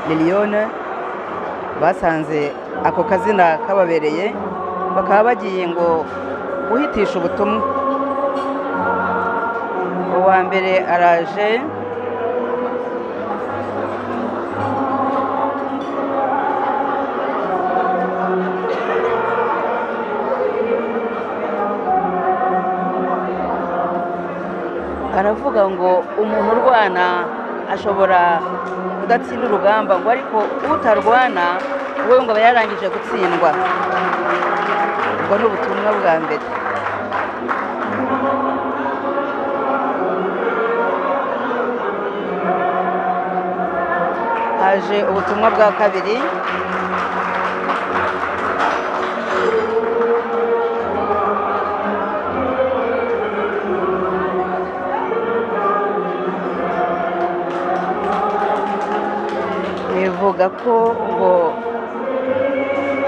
Liliane basanze ako kazina kababereye bakaba bagiye ngo guhitisha ubutumwa uwa mbere araje aravuga ngo umuntu urwana ashobora kudatsinda urugamba ngo ariko utarwana we ngo aba yarangije gutsindwa ubwo ni ubutumwa bwa mbere haje ubutumwa bwa kabiri bivuga ko ngo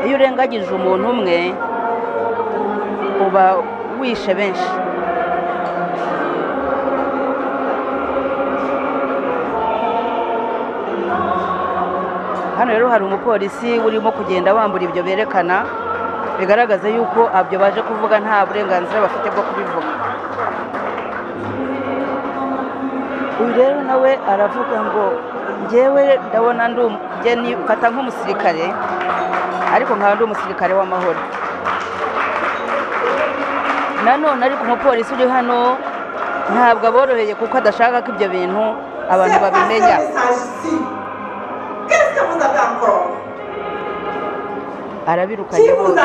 iyo urengagije umuntu umwe uba wishe benshi hano rero hari umupolisi urimo kugenda wambura ibyo berekana bigaragaza yuko abyo baje kuvuga nta burenganzira bafite bwo kubivuga uyu rero nawe aravuga ngo ngewe ndabona ndi umugeni mfata nk'umusirikare ariko nkaba ndi umusirikare w'amahoro nanone ariko umupolisi uri hano ntabwo aboroheye kuko adashaka ko ibyo bintu abantu babimenya arabirukanye bose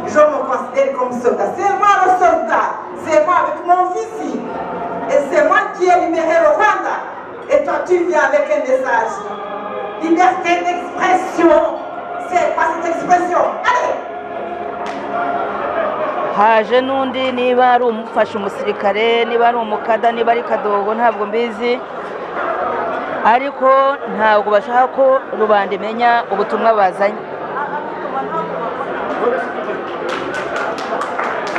Je me considère comme soldat. C'est moi le soldat. C'est moi avec mon fils. Et c'est moi qui ai libéré le Rwanda. Et toi, tu viens avec un message. Liberté d'expression. C'est quoi cette expression Allez haje n'undi niba ari umufasha umusirikare niba ari umukada niba ari kadogo ntabwo mbizi ariko ntabwo bashaka ko rubanda imenya ubutumwa bazanye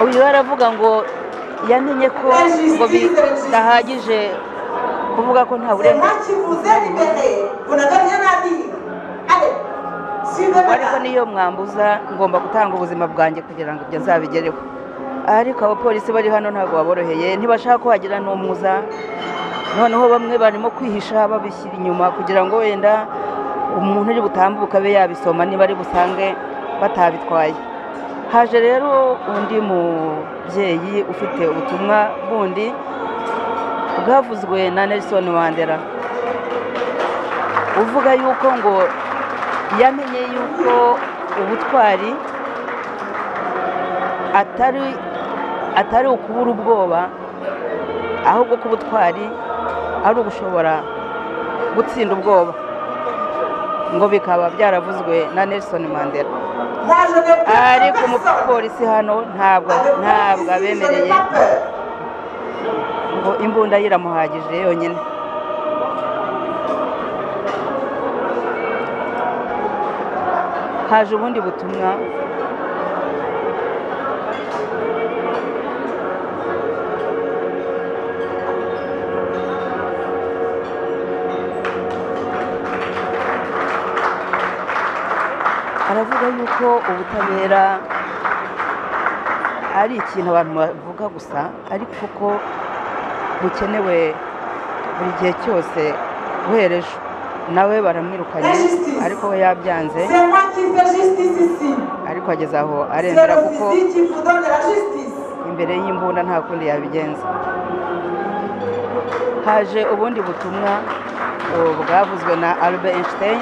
uyu aravuga ngo yamenye ko ngo bidahagije kuvuga ko nta C'est burenganzira moi qui vous ai libéré. Vous n'avez rien à dire. Allez, suivez-moi. ariko niyo mwambuza ngomba gutanga ubuzima bwanjye kugira ngo ibyo nzabigereho ariko abapolisi bari hano ntabwo baboroheye ntibashaka ko hagira n'umwuza noneho bamwe barimo kwihisha babishyira inyuma kugira ngo wenda umuntu uri butambuke abe yabisoma niba ari busange batabitwaye haje rero undi mubyeyi ufite ubutumwa bundi bwavuzwe na Nelson Mandela uvuga yuko ngo yamenye yuko ubutwari atari atari ukubura ubwoba ahubwo ko ubutwari ari ugushobora gutsinda ubwoba ngo bikaba byaravuzwe na Nelson Mandela Moi, je n'ai peur de ariko personne. umupolisi hano ntabwo Avec mon ntabwo fils ici, je n'ai abemereye pas peur. ngo imbunda ye iramuhagije yonyine haje ubundi butumwa aravuga yuko ubutabera ari ikintu abantu bavuga gusa ariko ko bukenewe buri gihe cyose uhereje nawe baramwirukanye ariko we yabyanze C'est moi qui fais justice ici. ariko ageze aho C'est aremera le kuko fusil qui vous donne la justice. imbere y'imbunda nta kundi yabigenza haje ubundi butumwa ubu bwavuzwe na albert einstein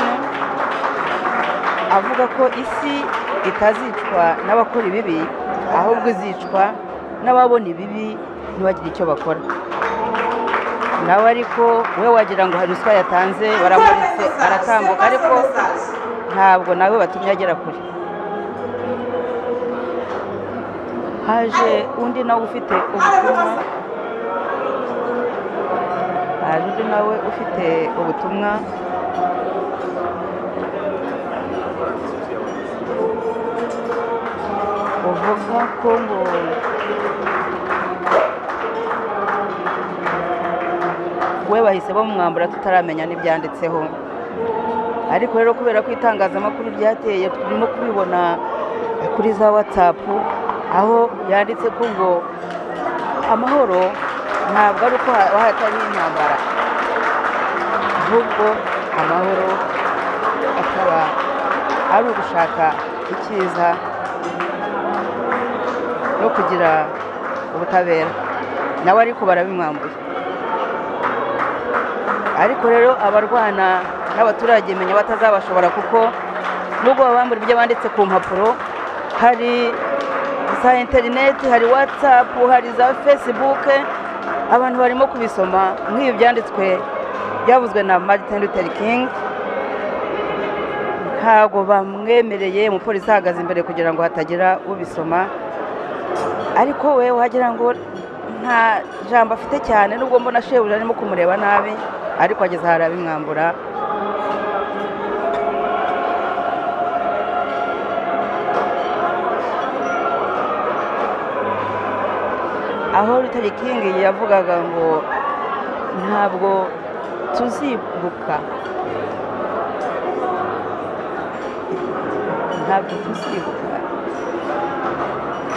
avuga ko isi itazicwa n'abakora ibibi ahubwo izicwa n'ababona ibibi ntibagire icyo bakora nawe ariko we wagira ngo hari ruswa yatanze baramuritse aratambuka ariko ntabwo nawe batumye agera kure haje undi nawe ufite ubutumwa haje undi nawe ufite ubutumwa uvuga ko ngo we bahise bamwambura tutaramenya n'ibyanditseho ariko rero kubera ko itangazamakuru ryateye turimo kubibona kuri za watsapu aho yanditse ko ngo amahoro ntabwo ari uko ha- hatariho intambara ahubwo amahoro akaba ari ugushaka icyiza no kugira ubutabera nawe ariko barabimwambuye ariko rero abarwana n'abaturage menya batazabashobora kuko nubwo babambura ibyo banditse ku mpapuro hari za interineti hari watsapu hari za fesibuke abantu barimo kubisoma nk'ibi byanditswe byavuzwe na martin luther king ntabwo bamwemereye umupolisi ahagaze imbere kugira ngo hatagira ubisoma ariko we wagira ngo nta jambo afite cyane nubwo mbona shebuja arimo kumureba nabi ariko ageze ahari abimwambura aho rutare kingi yavugaga ngo ntabwo tuzibuka ntabwo tuzibuka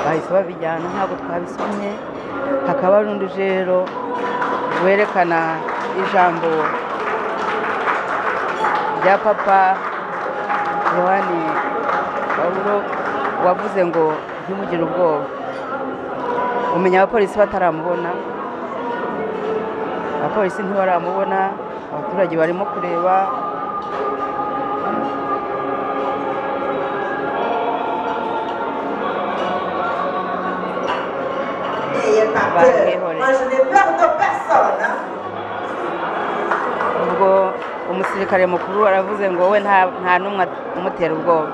bahise babijyana ntabwo twabisomye hakaba hari undi rero werekana ijambo rya papa yohani pawulo wavuze ngo ntimugire ubwoba umenya abapolisi bataramubona abapolisi ntibaramubona abaturage barimo kureba N'ayez pas Bah, peur. mais voilà. Moi, je n'ai peur de personne. hein. ubwo umusirikare mukuru aravuze ngo we nta- nta n'umwe umutera ubwoba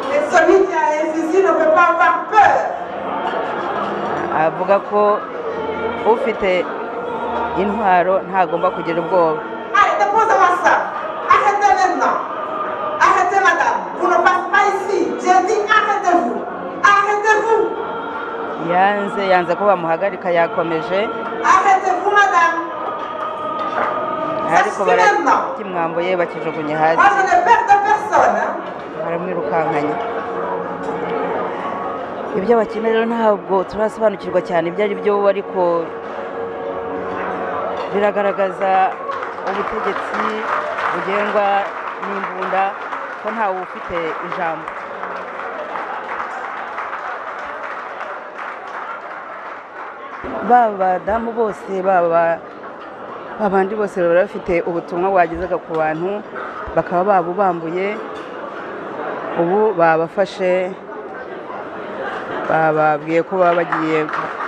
Mais celui qui a un fusil ne peut pas avoir peur. avuga ko ufite intwaro ntagomba kugira ubwoba Arrêtez, posez-moi ça. Arrêtez maintenant. Arrêtez, madame. Vous ne passez pas ici. J'ai dit arrêtez-vous. Arrêtez-vous. yanze yanze ko bamuhagarika yakomeje Arrêtez-vous, madame. ariko barakimwambuye bakijugunye Moi, hasi je n'ai peur de personne. hein. baramwirukankanye ibyo bakina rero ntabwo turasobanukirwa cyane ibyo ari byo ariko biragaragaza ubutegetsi bugengwa n'imbunda ko ntawe ufite ijambo baba abadamu bose baba abandi bose baba bafite ubutumwa bwagezaga ku bantu bakaba babubambuye ubu babafashe bababwiye ko baba bagiye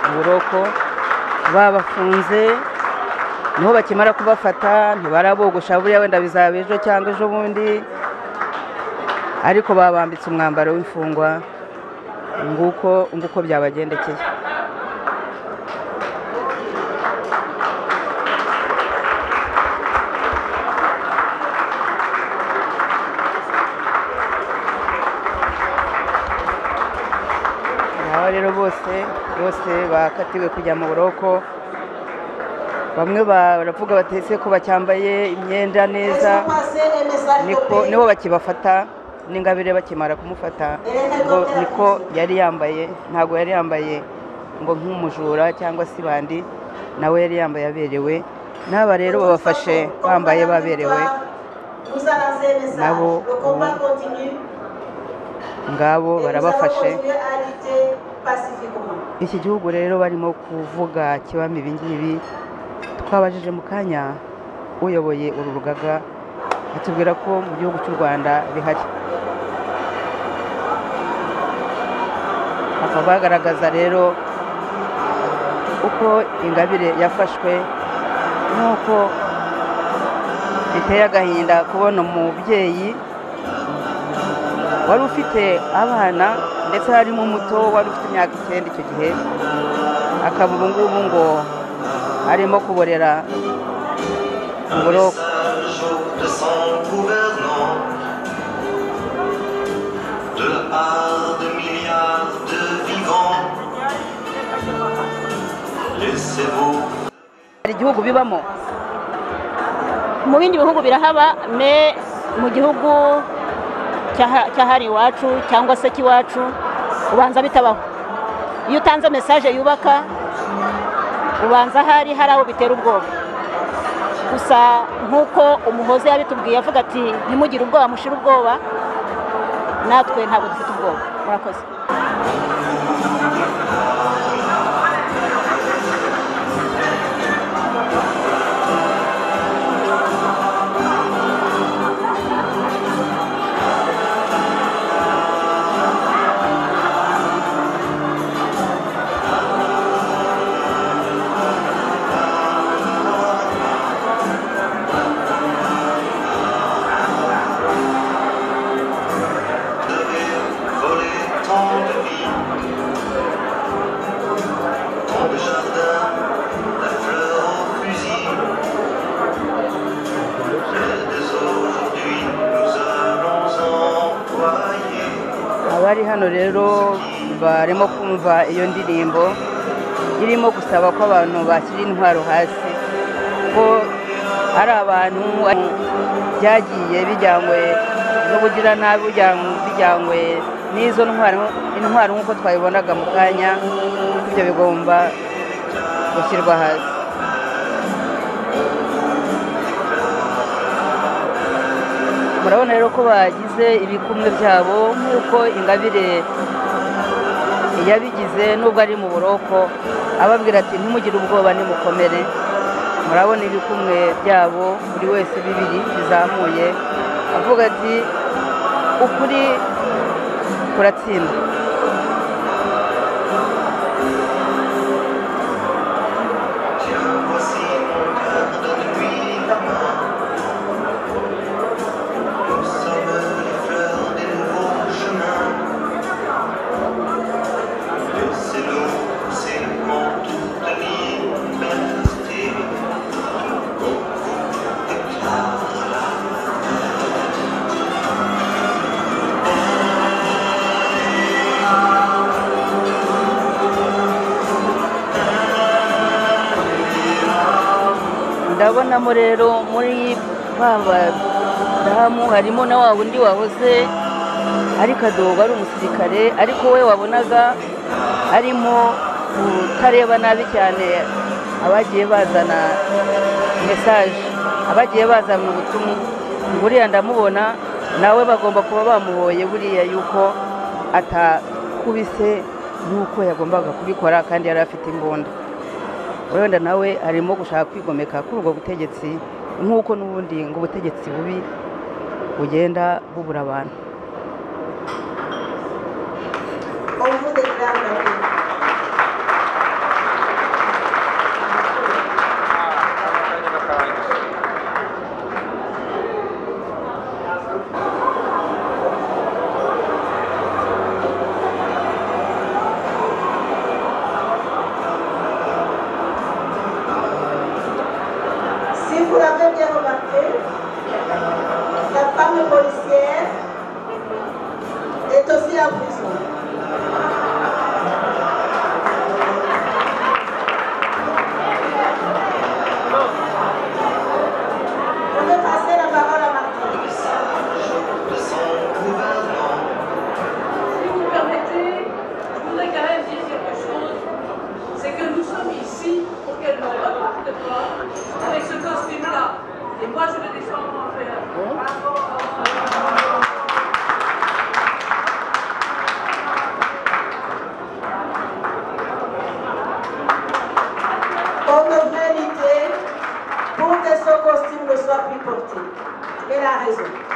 mu buroko babafunze niho bakimara kubafata ntibarabogosha buriya wenda bizaba ejo cyangwa ejo bundi ariko babambitse umwambaro w'imfungwa nguko nguko byabagendekeye aba rero bose bose bakatiwe kujya mu buroko bamwe baravuga batetse ko bacyambaye imyenda neza Laissons passer les messages de niko paix. niho bakibafata n'ingabire bakimara kumufata ngo niko yari yambaye ntabwo yari yambaye ngo nk'umujura cyangwa se bandi nawe yari yambaye aberewe n'aba rero babafashe bambaye baberewe Vous avancez les messages. Nabo, Le combat ubu, continue. ngabo Et barabafashe Nous allons continuer à lutter pacifiquement. iki gihugu rero barimo kuvuga kibamo ibingibi twabajije mu kanya uyoboye uru rugaga atubwira ko mu gihugu cy'u rwanda bihari bakaba bagaragaza rero uko ingabire yafashwe n'uko biteye agahinda kubona umubyeyi wari ufite abana ndetse harimo umuto wari ufite imyaka icyenda icyo gihe akaba ubu ngubu ngo arimo kuborera mu buroko message au pressant gouvernant de à de milliards de vivants. Laissez-vous Hari igihugu bibamo mu bindi bihugu birahaba me mu gihugu cyaha- cyahari iwacu cyangwa se cy'iwacu ubanza bitabaho iyo utanze mesaje yubaka ubanza hari hari aho bitera ubwoba gusa nk'uko umuhozi yabitubwiye avuga ati ntimugire ubwoba mushire ubwoba natwe ntabwo dufite ubwoba murakoze devait voler tant de vie. Tant de jardin, la fleur au fusil. Mais dès aujourd'hui, nous allons employer. abari hano rero barimo kumva iyo ndirimbo irimo gusaba ko abantu bashyira intwaro hasi ko ari abantu byagiye bijyanywe n'ubugiranabi bujyanywe- bijyanywe n'izo ntwaro intwaro nk'uko twabibonaga mu kanya ibyo bigomba gushyirwa hasi murabona rero ko bagize ibikumwe byabo nk'uko ingabire yabigize nubwo ari mu buroko ababwira ati ntimugire ubwoba nimukomere murabona ibikumwe byabo buri wese bibiri bizamuye avuga ati ukuri kuratsinda Tiens, voici mon cœur de nuit main. Nous sommes les fleurs des nouveaux chemins. Laissez-nous pousser en toute liberté. On vous déclare la ndabonamo rero muri ba badamu harimo na wa wundi wahoze ari kadogo ari umusirikare ariko we wabonaga arimo kutareba nabi cyane abagiye bazana mesaje abagiye bazana ubutumwa ngo uriya ndamubona nawe bagomba kuba bamuhoye buriya yuko atakubise nk'uko yagombaga kubikora kandi yari afite imbunda wenda nawe arimo gushaka kwigomeka kuri ubwo butegetsi nk'uko n'ubundi ngo ubutegetsi bubi bugenda bubura abantu On vous déclare la guerre. Si vous l'avez bien remarqué, la femme policière est aussi en prison. On peut passer la parole à Martine. de son gouvernement. Si vous me permettez, je voudrais quand même dire quelque chose. C'est que nous sommes ici pour qu'elle ne reparte pas avec ce costume-là. Et moi, je vais descendre en faire. On devrait lutter pour que ce costume ne soit plus porté. Elle a raison.